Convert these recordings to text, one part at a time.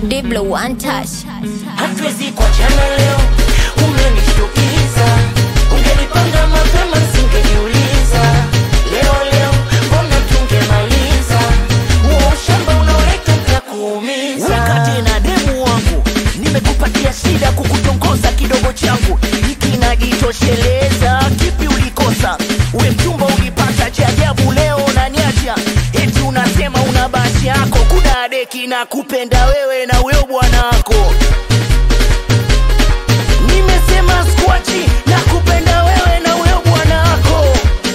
Diblo one touch. hatuwezi kuachana leo, umenishtukiza. Ungenipanga mapema singejiuliza. Leo leo mbona tungemaliza huo ushamba unaoleta utakuumiza. Wakati na demu wangu nimekupatia shida kukutongoza kidogo changu hiki najitosheleza kipi ulikosa we mchumba ulipata cha ajabu leo unaniacha eti unasema una basi yako kuna deki na kupenda wewe na huyo bwanako nimesema skwachi na kupenda wewe na huyo bwanako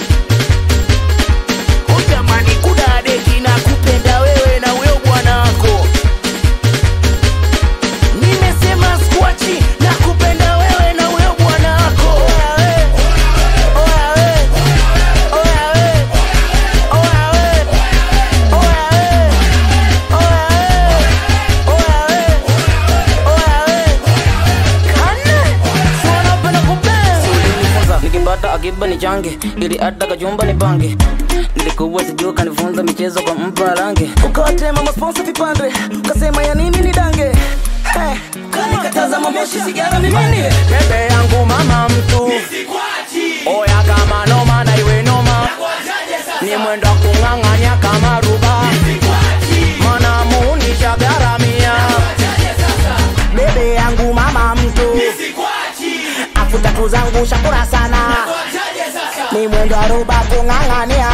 Oh jamani kuna deki na kupenda wewe na huyo bwanako nimesema skwachi na kupenda wewe na huyo bwanako Oya we, oya we, oya we, oya we, oya we, oya we, oya we, oya we. Kane, si wanapenda kupenda. ulinifunza nikipata akiba ni change ili hata kachumba ni pange nilikuwa sijua kanifunza michezo kwa mpa range ukawatema masponsa vipande ukasema ya nini ni dange hey, kanikataza mamoshi sigara mimini bebe yangu mama mtu oya kama noma na iwe noma ni mwendo wa kung'ang'anya kama ruba mana muunisha garamia bebe yangu mama mtu afu tatu zangu shakura sana ni mwendo wa ruba kung'ang'ania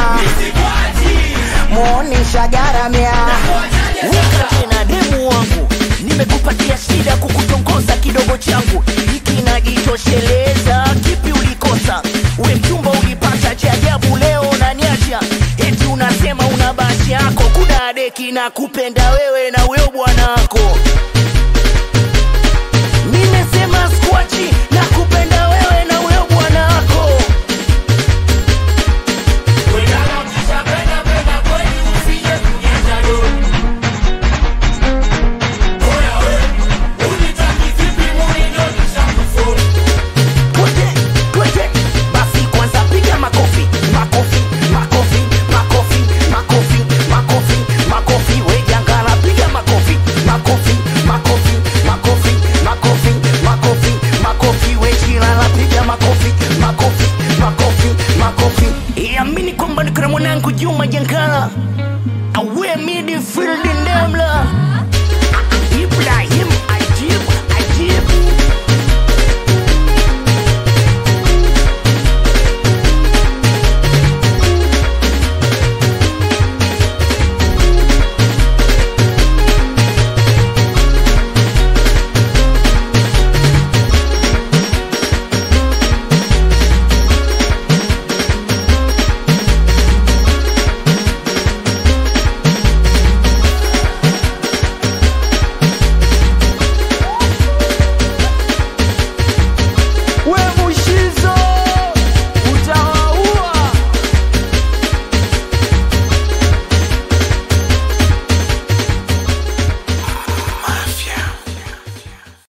muonisha garamia wakati na demu wangu nimekupatia shida kukutongoza kidogo changu hiki najitosheleza kipi ulikosa we mchumba ulipata cha ajabu leo unaniacha eti unasema una basi yako kuna deki na kupenda wewe na huyo bwanako nimesema skwachi na kupenda wewe na huyo bwanako Twende, twende. Basi kwanza piga makofi, makofi, makofi, makofi, makofi, makofi, makofi. We jangala piga makofi, makofi, makofi, makofi, makofi, makofi, makofi. We chilala piga makofi, makofi, makofi, makofi. Iamini kwamba nikuna mwanangu Juma Jangala awe midfield ndemla